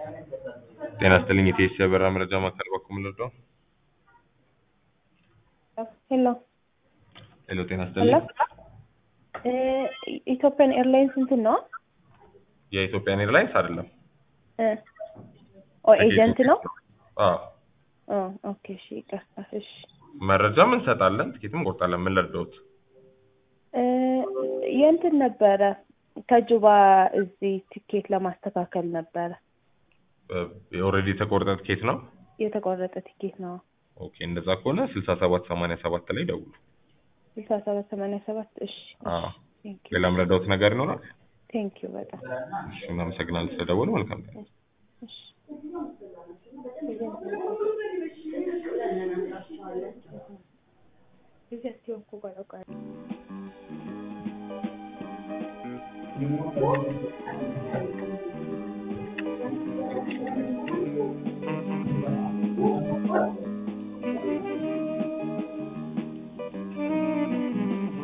ጤና ይስጥልኝ የኢቲኤስ የበረራ መረጃ ማዕከል በኩል ምንድነው? ሄሎ ሄሎ ጤና ሄሎ ይስጥልኝ ኢትዮጵያን ኤርላይንስ እንትን ነው የኢትዮጵያን ኤርላይንስ አይደለም። ኦ ኤጀንት ነው አዎ ኦ ኦኬ እሺ ይቅርታ እሺ መረጃም እንሰጣለን፣ ትኬትም እንቆርጣለን። ምን ልርዳዎት? እ የእንትን ነበረ ከጁባ እዚህ ቲኬት ለማስተካከል ነበረ ኦልሬዲ የተቆረጠ ትኬት ነው። የተቆረጠ ቲኬት ነው ኦኬ እንደዛ ከሆነ ስልሳ ሰባት ሰማንያ ሰባት ላይ ደውሉ። ስልሳ ሰባት ሰማንያ ሰባት እሺ አዎ ቴንክ ዩ ሌላ ምረዳዎት ነገር ይኖራል? ቴንክ ዩ በጣም እሺ እናመሰግናለን ስለደወሉ። መልካም ቀን። እሺ እዚህ አትይው እኮ ጓዳ ጓዳ